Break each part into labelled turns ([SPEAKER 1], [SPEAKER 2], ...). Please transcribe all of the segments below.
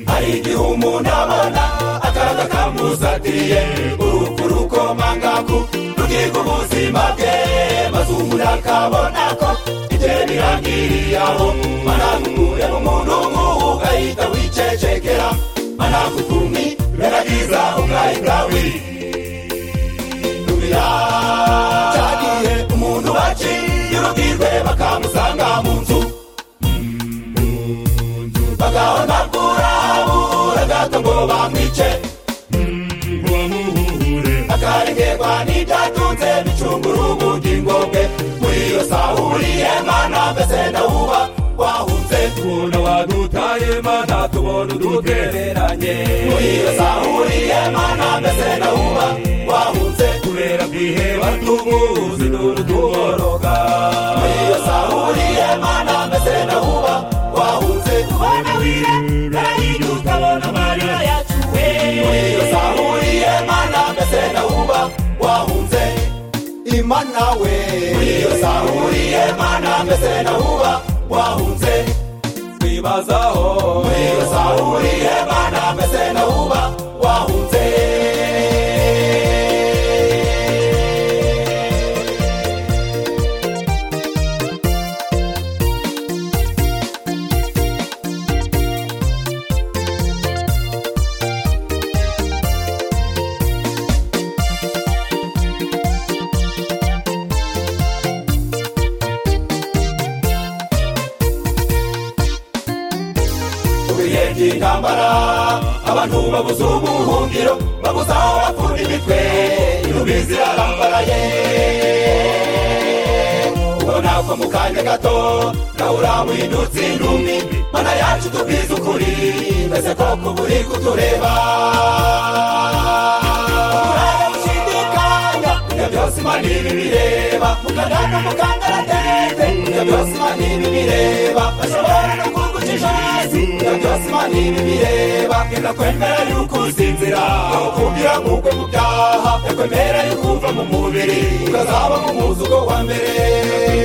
[SPEAKER 1] hari igihe umuntu abona akaga kamuzatiye urupfu rukomangaku rugiga ubuzima bwe maze umuntu akabona ko igihe birangiriye aho managukure mu muntu nk'uwo ugahita wicecekera managukumi beragiza ubwayi bwawe nubira cyagiye umuntu baciye urubwirwe bakamusanga mu nzu bagahonagurabura gato ngo bamwice akarengerwa n'ibyatunze bicungura ubugingo bwe muri iyo sahuriye mana mbese ndawuba wahunze
[SPEAKER 2] ukuntu wadutaye mana tubona udutereranye
[SPEAKER 1] muri iyo sahuriye mana mbese ndawuba wahunze
[SPEAKER 2] kubera bwiheba tubuzi n'uru tuboroga
[SPEAKER 1] muri iyo sahuriye mana mbese ndawuba wahunze kubona wira barayiga ukabona amarira yacuwe muri iyo sahuriye mana mbese ndawuba wahunze imana we muri iyo sahuriye mana mbese ndawuba wahunze
[SPEAKER 2] twibazaho
[SPEAKER 1] muri iyo sahuriye mana mbese ndawuba wahunze birenze intambara abantu babuze ubuhungiro babuze aho bakunda imitwe irubizi irarambaraye ubona ko mu kanya gato nawe uramuhindutse indumi mana yacu tubwize ukuri mbese koko buri kutureba turashidikanya ibyo byose imana ibi bireba mukandana mukandaratete ibyo byose imana ibi bireba bashobora no kugucisha hasi ibyo byose imana ibi bireba irakwemera yuko usinzira akakubwira nk'ukwe mu byaha yakwemera yuko uva mu mubiri ukazaba mu muzugo wa mbere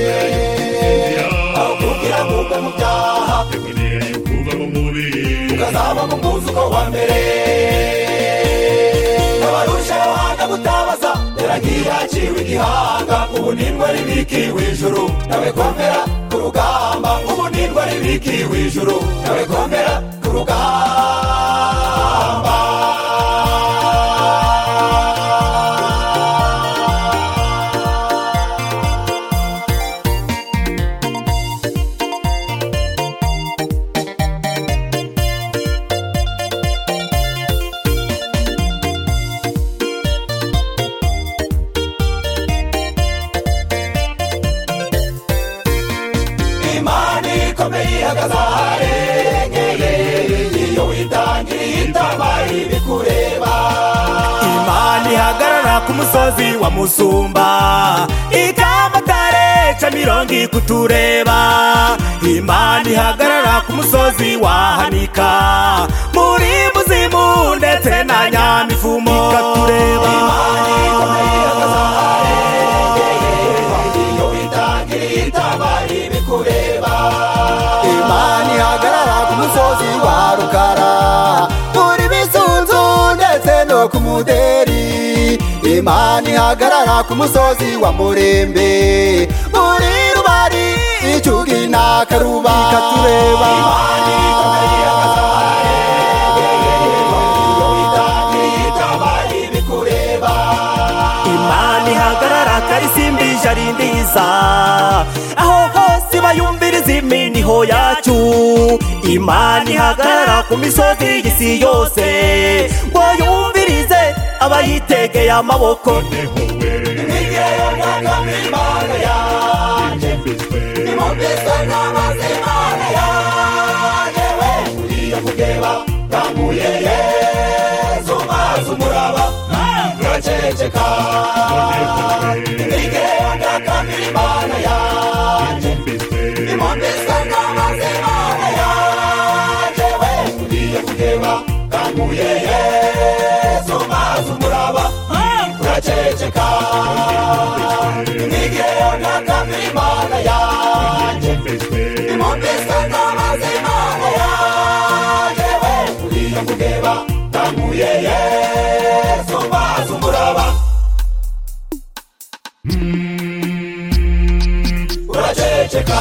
[SPEAKER 1] akakubwira nk'ukwe mu byaha
[SPEAKER 2] kubera kuva mu mubiri
[SPEAKER 1] ukazaba mu muzuko wa mbere abarushaho gutabaza yaragiye aciwe igihanga ubu nindwa ribikiwe ijuru nawe komera ku rugamba ubu nindwa ribikiwe ijuru nawe komera ku rugamba imana ikomeye ihagaze aharengeye iyo witangiriye itama ibikureba
[SPEAKER 3] imana ihagarara ku musozi wa musumba ikamatare ca mirongo ikutureba imana ihagarara ku musozi wa hanika muri muzimu ndetse na nyamivumo ikatureba
[SPEAKER 1] iyo witangiriye itama ibikureba
[SPEAKER 4] imana ihagarara ku musozi wa rukara muri bisunzu ndetse no ku muderi imana ihagarara ku musozi wa murembe muri rubari icyugi n'akaruba ikatureba
[SPEAKER 1] iyo witangiriye itama ibikureba
[SPEAKER 3] imana ihagarara karisimbije ari ndiza aho hose bayumviriza iminiho yacu imana ihagarara ku misozi y'isi yose ngo yumvirize abayitegeye amaboko
[SPEAKER 1] igihe yagagamo imana yanjye nimumviswe n'amazi imana yanjye we nkuriye kugeba ndanguye yezu mazi umuraba turaceceka igihe yagagamo imana yanjye nimumviswe n'amazi imana yanjye we nkuriye kugeba ndanguye yezu mazi umuraba turaceceka nigeyo nakamira imana yanjye nimumviswe n'amazi imana yanjye we nkuriye ndeba ndamuye yesu mbaza umuraba uraceceka